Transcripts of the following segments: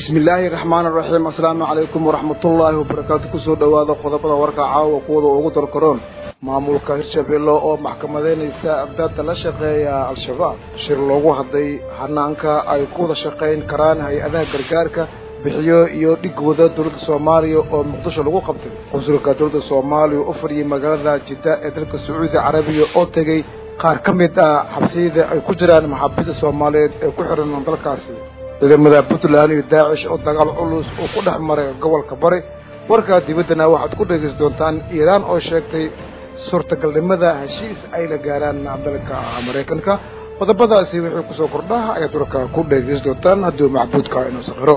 bismi illaahi raxmaani raxiim assalaamu calaykum waraxmatullaahi wabarakaatu kusoo dhowaada qodobada warka caawa kuwada ugu darkaroon maamulka hirshabeelle oo maxkamadeynaysa abdaadda la shaqeeya al-shabaab shir loogu hadlay hanaanka ay ku wada shaqayn karaan hay-adaha gargaarka bixiyo iyo dhigooda dowladda soomaaliya oo muqdisho lagu qabtay qunsulka dowladda soomaaliya u fadhiyay magaalada jidda ee dalka sacuudi carabiya oo tegey qaar ka mid ah xabsiyada ay ku jiraan maxaabiista soomaaliyeed ee ku xihan dalkaasi ciidamada puntland iyo daacish oo dagaal culus uu ku dhex maray gobolka bari warkaa dibaddana waxaad ku dhegaysan doontaan iiraan oo sheegtay suurtagalnimada heshiis ay la gaaraan dalka maraykanka qodobadaasi wixii kusoo kordhaha ayaad warka ku dhegaysan doontaan hadduu macbuudka inuu saqiro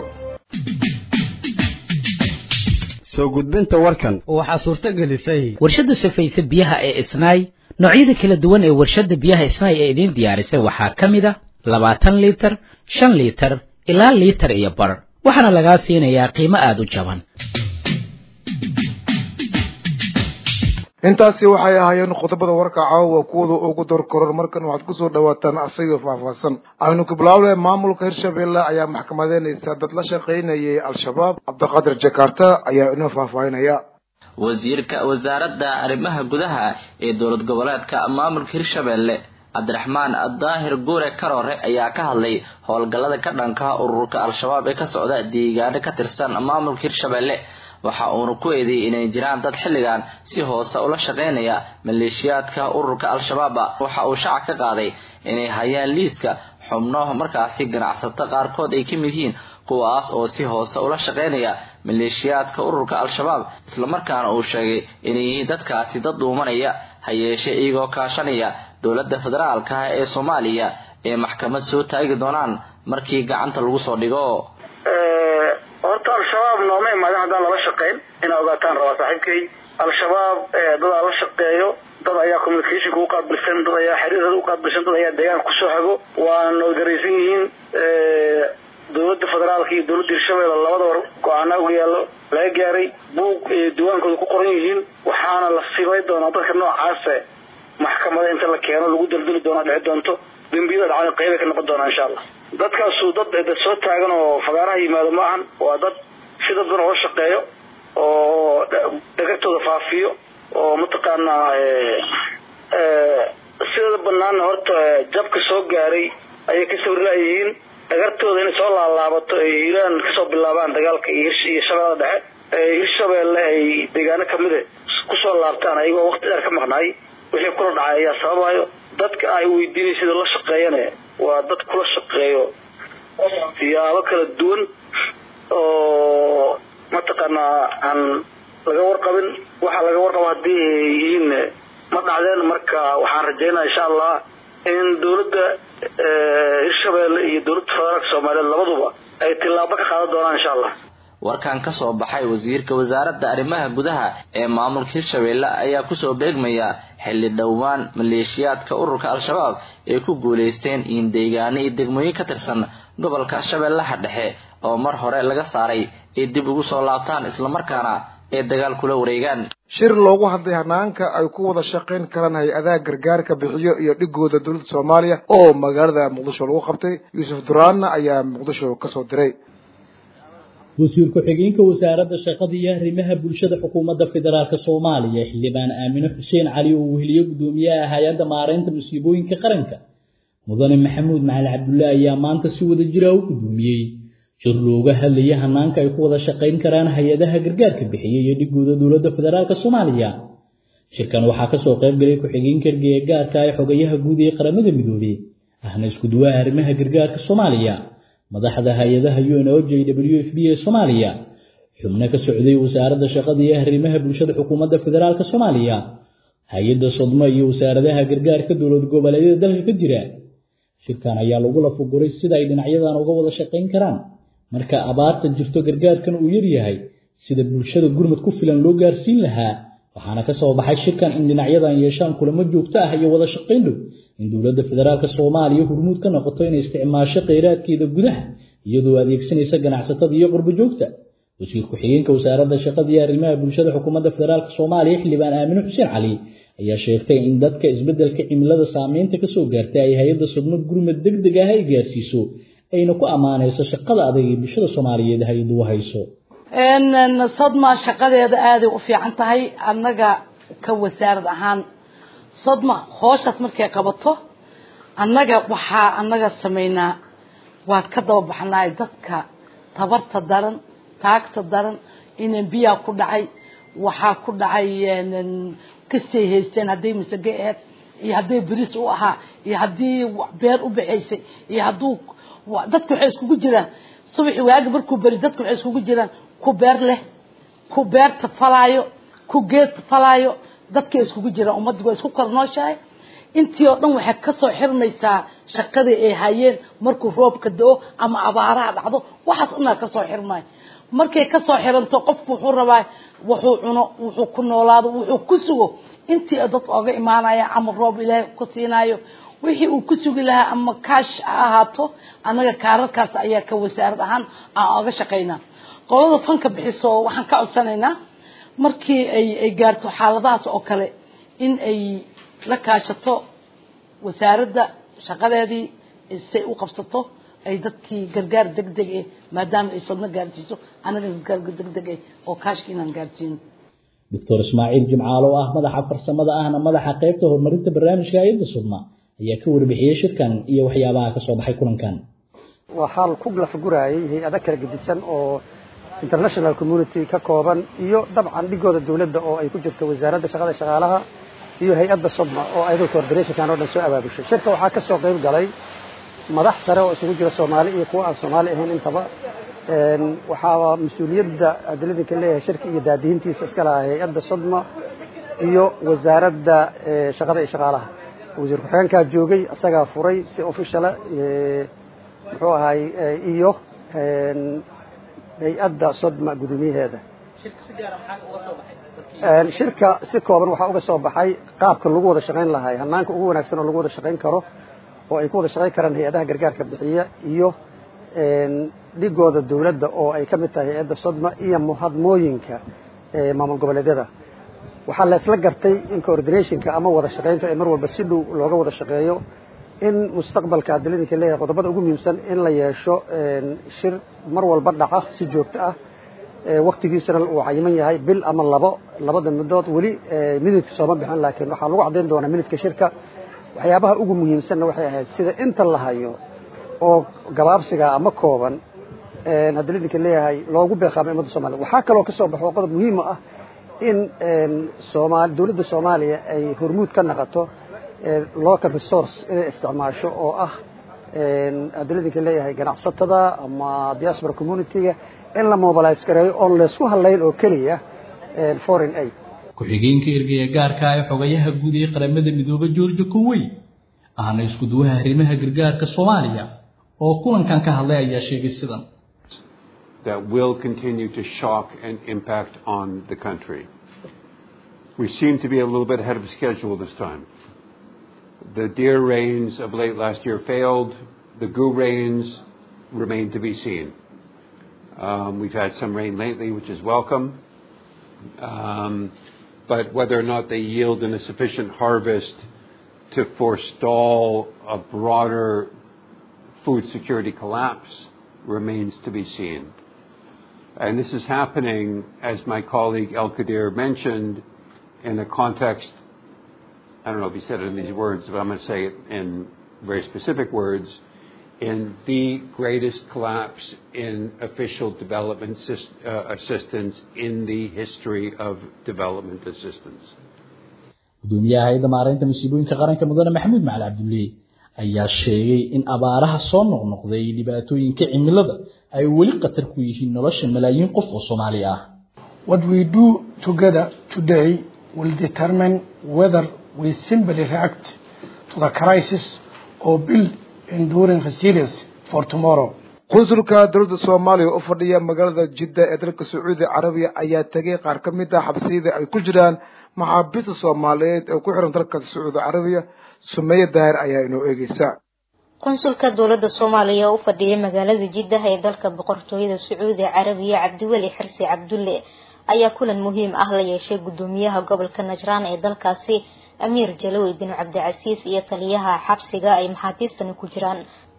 soo gudbinta warkan waxaa suurto gelisay warshadda safaysa biyaha ee isnaay noocyada kala duwan ee warshadda biyaha isnaay ee idiin diyaarisay waxaa ka mid a labaatan liitar shan liitar ilaa liitar iyo bar waxaana lagaa siinayaa qiimo aada u jaban intaasi waxay ahaayeen qodobada warka caawa kuwada ugu dorkaroon markan waxaad kusoo dhawaataan asagoo faahfaahsan aynu ku bilaawle maamulka hirshabeelle ayaa maxkamadeynaysa dad la shaqaynayay al-shabaab cabdiqaadir jakarta ayaa inoo faahfaahinaya wasiirka wasaaradda arrimaha gudaha ee dowlad goboleedka maamulka hirshabeelle cabdiraxmaan daahir guure karoore ayaa ka hadlay howlgallada ka dhanka ururka al-shabaab ee ka socda deegaano ka tirsan maamulka hirshabeelle waxa uuna ku eedeeyey inay jiraan dad xilligan si hoose ula shaqaynaya maleeshiyaadka ururka al-shabaaba waxa uu shacab ka qaaday inay hayaan liiska xubno markaasi ganacsato qaarkood ay ka mid yihiin kuwaas oo si hoose ula shaqaynaya maleeshiyaadka ururka al-shabaab islamarkaana uu sheegay inay yihiin dadkaasi dad dhuumanaya ha yeeshee iyagoo kaashanaya dowladda federaalka ee soomaaliya ee maxkamad soo taagi doonaan markii gacanta lagu soo dhigo horta al-shabaab nooma imaadin haddaan lala shaqayn inaa ogaataan rabaa saaxiibkay al-shabaab dadaa la shaqeeyo dad ayaa communicationka u qaabilsan dad ayaa xiriirada u qaabilsan dad ayaa deegaanka kusoo hago waana garaysan yihiin dowladda federaalka iyo dowladda hirshabeelle labadaba go-aana uga yaallo laga gaaray buug diwaankooda ku qoran yihiin waxaana la simay doonaa dadka noocaase maxkamada inta la keeno lagu daldali doonaa dhici doonto dembiyada dhacana qeybay ka noqon doonaa insha allah dadkaasu dad dad soo taagan oo fagaaraha yimaado ma ahan waa dad si dad badan oo shaqeeyo oo dhagartooda faafiyo oo mataqaanaa sidada banaana horta jabka soo gaaray ayay ka sawirlaayihiin dhagartooda inay soo laalaabato ay hiiraan kasoo bilaabaan dagaalka iyo iyo shabeellada dhexe hirshabeelle ay deegaano kamida kusoo laabtaan ayagoo waqti dheer ka maqnaay wixii kula dhacay ayaa sababayo dadka ay weydiinay sida la shaqeeyane waa dad kula shaqeeyo siyaabo kala duwan oo mataqaanaa aan laga warqabin waxaa laga warqaba haddii ay yihiin ma dhacdeen marka waxaan rajaynaya insha allah in dowladda hirshabeelle iyo dowladda federaalka soomaaliyeed labaduba ay tillaabo ka qaadan doonaan insha allah warkan ka soo baxay wasiirka wasaaradda arrimaha gudaha ee maamulka hirshabeelle ayaa kusoo beegmaya xilli dhowaan maleeshiyaadka ururka al-shabaab ay ku guulaysteen in deegaano iyo degmooyin ka tirsan gobolka shabeellaha dhexe oo mar hore laga saaray ay dib ugu soo laabtaan islamarkaana ay dagaal kula wareegaan shir loogu hadlay hanaanka ay ku wada shaqayn karaan hay-adaha gargaarka bixiyo iyo dhigooda dowladda soomaaliya oo magaalada muqdisho lagu qabtay yuusuf duraanna ayaa muqdisho kasoo diray wasiir ku-xigeenka wasaaradda shaqada iyo arrimaha bulshada xukuumadda federaalk soomaaliya xildhibaan aamine xuseen cali oo weheliye guddoomiyaha hay-adda maareynta musiibooyinka qaranka mudane maxamuud macali cabdullaahi ayaa maanta si wada jira u guddoomiyey shir looga hadlaya hanaanka ay ku wada shaqayn karaan hay-adaha gargaarka bixiya iyo dhigooda dowladda federaalk soomaaliya shirkan waxaa kasoo qayb galay ku-xigeenka ergeyga gaarka ee xogayaha guud ee qaramada midoobey ahna isku duwaha arrimaha gargaarka soomaaliya madaxda hay-adaha u n o j w f b ee soomaaliya xubno ka socday wasaaradda shaqada iyo arrimaha bulshada xukuumadda federaalk soomaaliya hay-adda sodmo iyo wasaaradaha gargaarka dowlad goboleedyada dalka ka jira shirkan ayaa lagu lafaguray sida ay dhinacyadan uga wada shaqayn karaan marka abaarta jirto gargaarkan uu yaryahay sida bulshada gurmad ku filan loo gaarsiin lahaa waxaana ka soo baxay shirkan in dhinacyadan yeeshaan kulamo joogto ah iyo wada shaqayn dhow in dowladda federaalk soomaaliya hormuud ka noqoto inay isticmaasho kheyraadkeeda gudaha iyadoo adeegsanaysa ganacsatada iyo qurbo joogta wasiir ku-xigeenka wasaaradda shaqada iyo arrimaha bulshada xukuumadda federaalk soomaaliya xildhibaan aamine xuseen cali ayaa sheegtay in dadka isbeddelka cimilada saameynta kasoo gaartay ay hay-adda sudno gurmad deg deg ah ay gaarsiiso ayna ku ammaanayso shaqada adag ee bulshada soomaaliyeed hay-addu u hayso sodma shaqadeeda aaday u fiican tahay annaga ka wasaarad ahaan sodma hooshaas markay qabato annaga waxaa annaga samaynaa waad ka daba baxnaay dadka tabarta daran taagta daran inan biyaa ku dhacay waxaa ku dhacay kastay haysteen hadday masage aheed iyo hadday beriis u ahaa iyo haddii beer u baxaysay iyo hadduu dadka waxay iskugu jiraan subaxi waaga markuu beri dadka waxay iskugu jiraan ku beer leh ku beerta falaayo ku geed falaayo dadkay iskugu jiraan ummadda waa isku kornooshahay intii oo dhan waxay kasoo xirmaysaa shaqadii ay hayeen markuu roobka da-o ama abaaraha dhacdo waxaas inaa kasoo xirmay markay kasoo xiranto qofku wuxuu rabaa wuxuu cuno wuxuu ku noolaado wuxuu ku sugo intii dad oga imaanaya ama roob ilaahay ku siinayo wixii uu ku sugi lahaa ama kaash ha ahaato annaga kaararkaas ayaa ka wasaarad ahaan aan oga shaqaynaa qolada fanka bixiso waxaan ka codsanaynaa markii ay ay gaarto xaaladahaas oo kale in ay la kaashato wasaaradda shaqadeedii say u qabsato ay dadkii gargaar degdeg eh maadaama ay sodno gaarsiiso anaga gargaar degdeg eh oo kaashka inaan gaarsiino doctor ismaaciil jimcaalo oo ah madaxa farsamada ahna madaxa qaybta horumarinta barnaamijka hay-adda sudma ayaa ka warbixiyey shirkan iyo waxyaabaha kasoo baxay kulankan waa xaal ku lafagurayay hay-ada kala gedisan oo international community ka kooban iyo dabcan dhigooda dawladda oo ay ku jirto wasaaradda shaqada shaqaalaha iyo hay-adda sodma oo ayadoo coordinationkan oo dhan soo abaabushay shirka waxaa ka soo qayb galay madax sare oo isugu jira soomaali iyo kuwa aan soomaali ahayn intaba waxaa mas-uuliyadda adiladinka leeyahay shirka iyo daadihintiisa iska lahaa hay-adda sodma iyo wasaaradda shaqada iyo shaqaalaha wasiir ku-xigeenkaa joogay isagaa furay si officiala muxuu ahay iyo hay-adda sodma guddoomiyaheeda shirka si kooban waxaa uga soo baxay qaabka lagu wada shaqayn lahay hanaanka ugu wanaagsan oo lagu wada shaqayn karo oo ay ku wada shaqayn karaan hay-adaha gargaarka bixiya iyo dhigooda dawladda oo ay ka mid tahay hay-adda sodma iyo muhadmooyinka maamul goboleedyada waxaa la isla gartay in coordinationka ama wada shaqaynta ee mar walba si dhow looga wada shaqeeyo in mustaqbalka adiladinka leeyahay qodobada ugu muhiimsan in la yeesho shir mar walba dhaca si joogto ah waktigiisana uu cayiman yahay bil ama labo labada midood weli minidka sooma bixin laakiin waxaa lagu caddayn doonaa minidka shirka waxyaabaha ugu muhiimsanna waxay ahayd sida inta la hayo oo gabaabsiga ama kooban haddii lidinka leeyahay loogu beeqaamay ummadda soomaliya waxaa kaloo ka soo baxo qodob muhiima ah in soomaali dawladda soomaaliya ay hormuud ka naqato local resource inay isticmaasho oo ah haddii lidinka leeyahay ganacsatada ama diaspora community-ga in la mobilize gareeyo oon laysku hadlayn oo keliya foreign aid ku-xigeenka ergaya gaarka ee xogayaha guud ee qaramada midoobe georgia cowey ahna isku duwaha arrimaha gargaarka soomaaliya oo kulankan ka hadlay ayaa sheegay sidan that will continue to shock and impact on the country. We seem to be a little bit ahead of schedule this time. The deer rains of late last year failed. The goo rains remain to be seen. Um, we've had some rain lately, which is welcome. Um, but whether or not they yield in a sufficient harvest to forestall a broader food security collapse remains to be seen. And this is happening, as my colleague El Kadir mentioned, in a context, I don't know if he said it in these words, but I'm going to say it in very specific words, in the greatest collapse in official development uh, assistance in the history of development assistance. gudoomiyaha hay-adda maareynta masiibooyinka qaranka mudane maxamuud macali cabdulle ayaa sheegay in abaaraha soo noqnoqday dhibaatooyinka cimilada ay weli khatar ku yihiin nolosha malaayiin qof oo soomaali ah What we do together today will determine whether we simply react to the crisis or build enduring resilience for tomorrow. qunsulka dowladda soomaaliya u fadhiya magaalada jidda ee dalka sacuudi carabiya ayaa tegay qaar ka mid ah xabsiyada ay ku jiraan maxaabiista soomaaliyeed ee ku xiran dalka sacuudi carabiya sumeeye daahir ayaa inoo eegeysa qunsulka dowladda soomaaliya u fadhiya magaalada jiddah ee dalka boqortooyada sacuudi carabiya cabdiweli xirsi cabdulle ayaa kulan muhiim ah la yeeshay gudoomiyaha gobolka najraan ee dalkaasi amiir jalawi bin cabdicasiis iyo taliyaha xabsiga ay maxaabiistani ku jiraan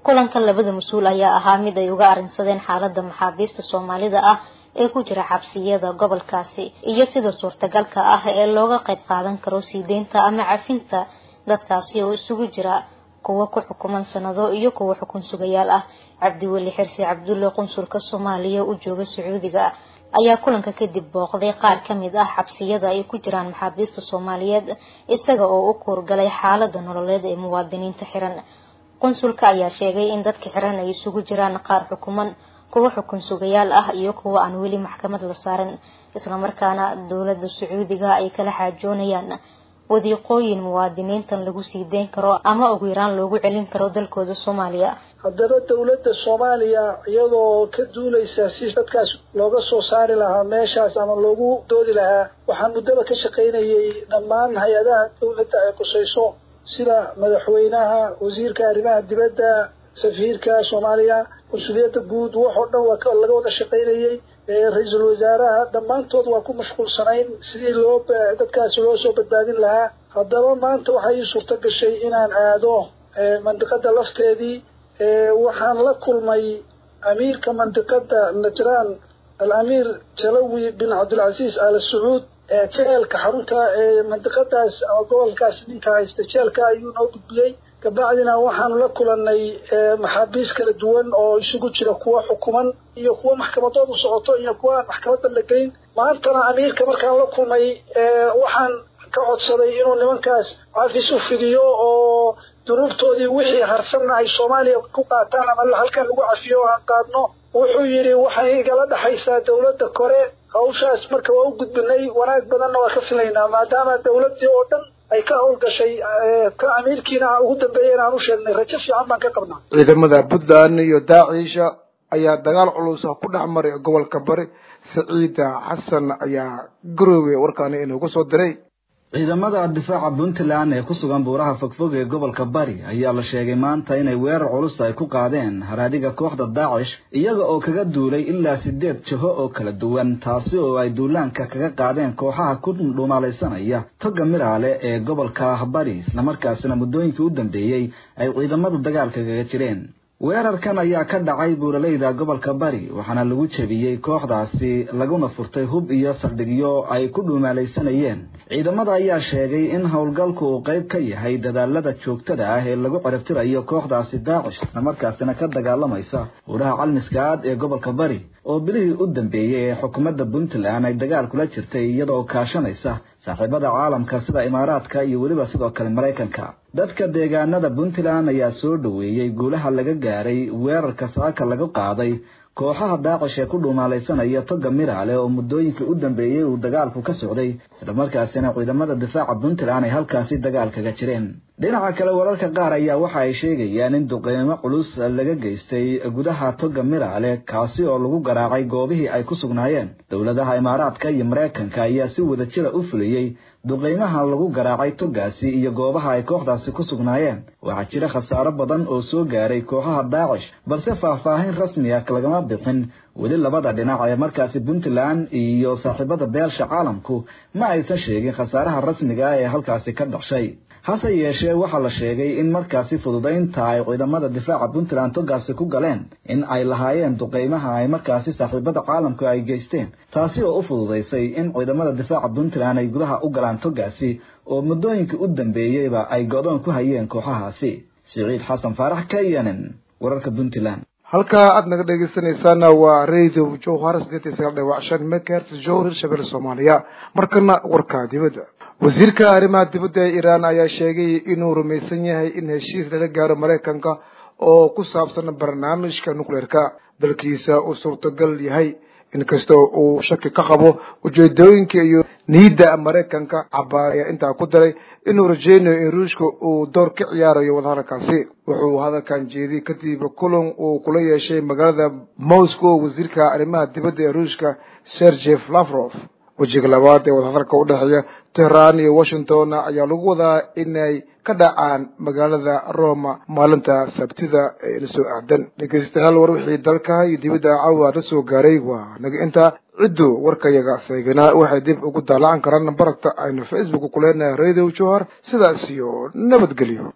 kulanka labada mas-uul ayaa ahaa mid ay uga arrinsadeen xaalada maxaabiista soomaalida ah ee ku jira xabsiyada gobolkaasi iyo sida suurtagalka ah ee looga qayb qaadan karo sii deynta ama cafinta dadkaasi oo isugu jira kuwo ku xukuman sanado iyo kuwo xukun sugayaal ah cabdiweli xirsi cabdulle qunsulka soomaaliya u jooga sacuudiga ayaa kulanka kadib booqday qaar ka mid ah xabsiyada ay ku jiraan maxaabiista soomaaliyeed isaga oo u kuurgalay xaalada nololeed ee muwaadiniinta xiran qunsulka ayaa sheegay in dadka xiran ay isugu jiraan qaar xukuman kuwo xukun sugayaal ah iyo kuwo aan weli maxkamad la saaran islamarkaana dowladda sacuudiga ay kala xaajoonayaan wadiiqooyin muwaadiniintan lagu sii deyn karo ama ugu yaraan loogu celin karo dalkooda soomaaliya haddaba dowladda soomaaliya iyadoo ka duulaysa si dadkaas looga soo saari lahaa meeshaas ama loogu doodi lahaa waxaa muddaba ka shaqaynayay dhammaan hay-adaha dowladda ay qusayso sida madaxweynaha wasiirka arrimaha dibadda safiirka soomaaliya consuliyadda guud wax oo dhan waa laga wada shaqaynayay ra-iisul wasaaraha dhammaantood waa ku mashquulsanayn sidii loo dadkaasi loo soo badbaadin lahaa haddaba maanta waxaa ii suurto gashay inaan aado mandiqada lafteedii waxaan la kulmay amiirka mandiqada najraan al-amiir jalawi bin cabdilcasiis al sacuud jeelka xarunta mandiqadaas ama gobolkaas ninka haysta jeelka ayuu noo gudbiyey kabacdina waxaanu la kulanay maxaabiis kala duwan oo isugu jira kuwa xukuman iyo kuwa maxkamadoodu socoto iyo kuwa aan maxkamadda la geyn maantana amiirka markaan la kulmay waxaan ka codsaday inuu nimankaas cafis u fidiyo oo dunuubtoodii wixii harsanna ay soomaaliya ku qaataan ama halkan lagu cafiyo o aan qaadno wuxuu yidhi waxay igala dhexaysaa dowladda kore hawshaas marka waa u gudbinay wanaag badanna waa ka filaynaa maadaama dowladdii oo dhan ay ka howlgashay ka amiirkiina ugu dambeeyay inaan u sheegnay rajo fiican baan ka qabnaa ciidamada puntland iyo daaciisha ayaa dagaal culus ku dhex maray gobolka bari saciida xasan ayaa garowe warkaani inugu soo diray ciidamada difaaca puntland ee ku sugan buuraha fogfog ee gobolka bari ayaa la sheegay maanta inay weerar culus ay ku qaadeen haraadiga kooxda daacish iyaga oo kaga duulay ilaa sideed jaho oo kala duwan taasi oo ay duulaanka kaga qaadeen kooxaha ku dhuumaalaysanaya toga miraale ee gobolka bari islamarkaasina muddooyinkii u dambeeyey ay ciidamadu dagaalka kaga jireen weerarkan ayaa ka dhacay buuraleyda gobolka bari waxaana lagu jebiyey kooxdaasi laguna furtay hub iyo saldhigyo ay ku dhuumaalaysanayeen ciidamada ayaa sheegay in howlgalku uu qayb ka yahay dadaalada joogtada ah ee lagu ciribtirayo kooxdaasi daacish islamarkaasina ka dagaalamaysa buuraha calmiskaad ee gobolka bari oo bilihii u dambeeyey ee xukuumadda puntland ay dagaal kula jirtay iyadaoo kaashanaysa saaxiibada caalamka sida imaaraadka iyo weliba sidoo kale maraykanka dadka deegaanada puntland ayaa soo dhoweeyey guulaha laga gaaray weerarka saaka laga qaaday kooxaha daacish ee ku dhuumaalaysanaya toga miraale oo muddooyinkii u dambeeyey uu dagaalku ka socday islamarkaasina ciidamada difaaca puntland ay halkaasi dagaal kaga jireen dhinaca kale wararka qaar ayaa waxa ay sheegayaan in duqeymo culus laga geystay gudaha toga miraale kaasi oo lagu garaacay goobihii ay ku sugnaayeen dowladaha imaaraadka iyo maraykanka ayaa si wadajira u fuliyey duqeymaha lagu garaacay togaasi iyo goobaha ay kooxdaasi ku sugnaayeen waxaa jira khasaaro badan oo soo gaaray kooxaha daacish balse faahfaahin rasmi ah lagama bixin weli labada dhinac ee markaasi puntland iyo saaxiibada beelsha caalamku ma aysan sheegin khasaaraha rasmiga ah ee halkaasi ka dhashay hase yeeshee waxaa la sheegay in markaasi fududaynta ay ciidamada difaaca puntland togaasi ku galeen in ay lahaayeen duqeymaha ay markaasi saaxiibada caalamku ay geysteen taasi oo u fududaysay in ciidamada difaaca puntland ay gudaha u galaan togaasi oo muddooyinkii u dambeeyeyba ay go'doon ku hayeen kooxahaasi siciid xasan faarax kayanen wararka puntland halkaa aad naga dhegeysanaysaana waa radio jowhar sideed iyo sagaal dhibac shan megahertz jowhar hirshabelle soomaaliya markana warka dibadda wasiirka arrimaha dibadda ee iiraan ayaa sheegay inuu rumaysan yahay in heshiis lala gaaro maraykanka oo ku saabsan barnaamijka nucleerka dalkiisa uu suurtagal yahay inkastoo uu shaki ka qabo ujeedooyinka iyo niyadda maraykanka cabaar ayaa intaa ku daray inuu rajeynayo in ruushka uu door ka ciyaarayo wadahadalkaasi wuxuu hadalkan jeediyey kadib kulan uu kula yeeshay magaalada moscow wasiirka arrimaha dibadda ee ruushka sergey lavrov wejiga labaad ee wadahadalka u dhexeeya tehran iyo washington ayaa lagu wadaa inay ka dhacaan magaalada roma maalinta sabtida ee la soo aadan dhegeystayaal war wixii dalka iyo dibadda caawa la soo gaaray waa naga intaa ciddu warkayaga seeganaa waxay dib ugu daalacan karaan baragta aynu facebook ku leenahay radio johar sidaas iyo nabadgelyo